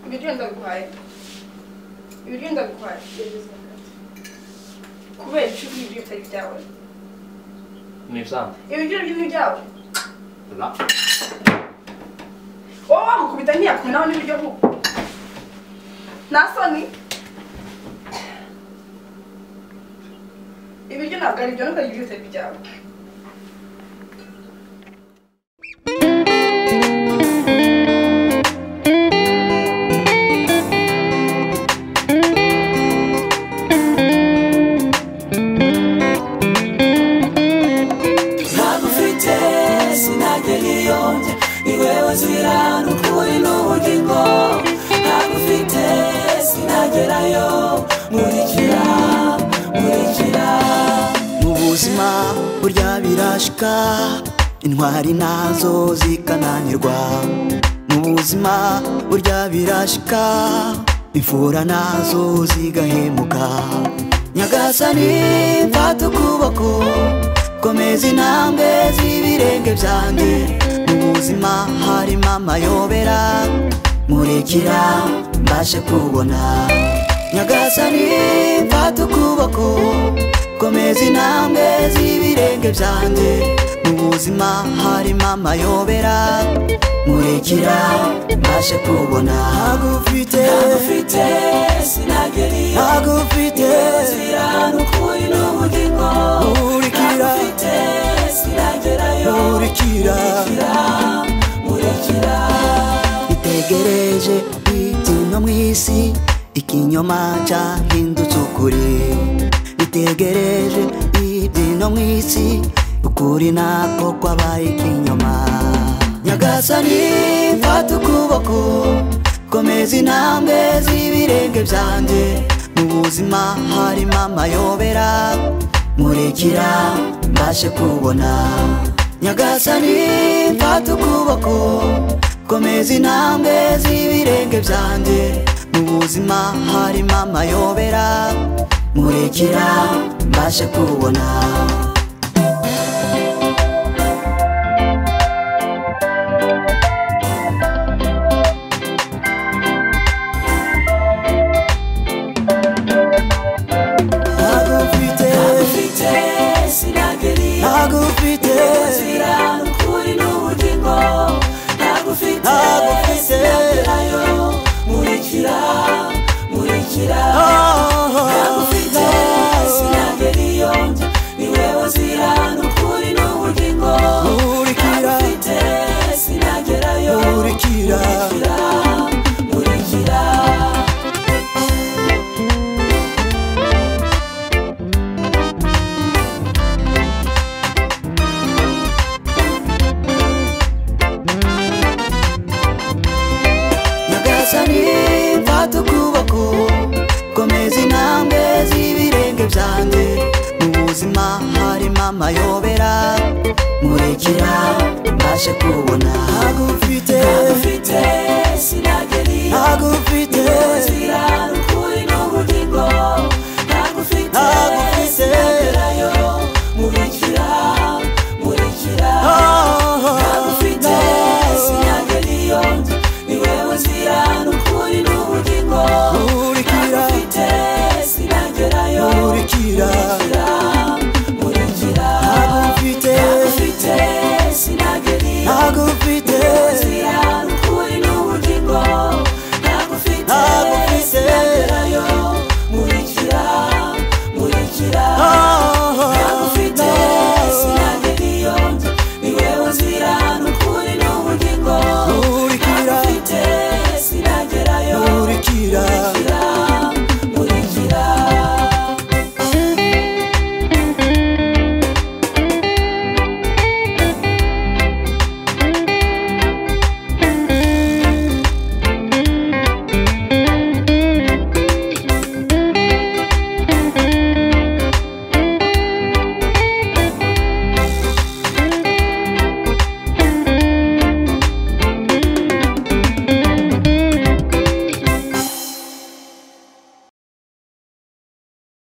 ibiryo ndaguhaye ibiryo ndaguhaye kubera icyo ibiryo bitari ibyawe ni ibisanzwe ibiryo byo ni ibyawe la wowe wamukubita ntiyakumenaho n'ibiryo kuko nta soni ibiryo ntabwo ari ibyo nubwo ari ibiryo bitari ibyawe ntagufite sinagera iyonge ni wewe nzira n'ukuri n'ubugingo ntagufite sinagerayo nkurikira nkurikira mu buzima burya birashika intwari nazo zikananirwa mu buzima burya birashika imfura nazo zigahemuka nyagasani mfata ukuboko komeza intambwe z'ibirenge byanjye mu buzima harimo amayobera murekera mbashe kubona nyagasani mfata ukuboko komeza intambwe z'ibirenge byanjye mu buzima harimo amayobera murekera mbashe kubona agufite agufite sinageriye agufite inzira n'ukuri n'ubugingo murikira agufite sinagerayo murikira murikira itegereje ibyino mu isi ikinyoma cyahindutse ukuri itegereje ibyino mu isi ukuri nako kwabaye ikinyoma nyagasani mfata ukuboko komeza intambwe z'ibirenge byanjye mu buzima harimo amayobera murekera mbashe kubona nyagasani mfata ukuboko komeza intambwe z'ibirenge byanjye mu buzima harimo amayobera murekera mbashe kubona Nagufite, nagufite, sinagiriye. Nagufite, nzira n'ukuri n'ubugingo. Nagufite, sinagerayo. Nkurikira, nkurikira. Nagufite, sinagiriyo. Ni wewe nzira n'ukuri n'ubugingo. Nagufite, sinagerayo. Nkurikira, nkurikira. nyagasani mfata ukuboko komeza intambwe z'ibirenge byanjye mu buzima harimo amayobera murekera mbashe kubona agufite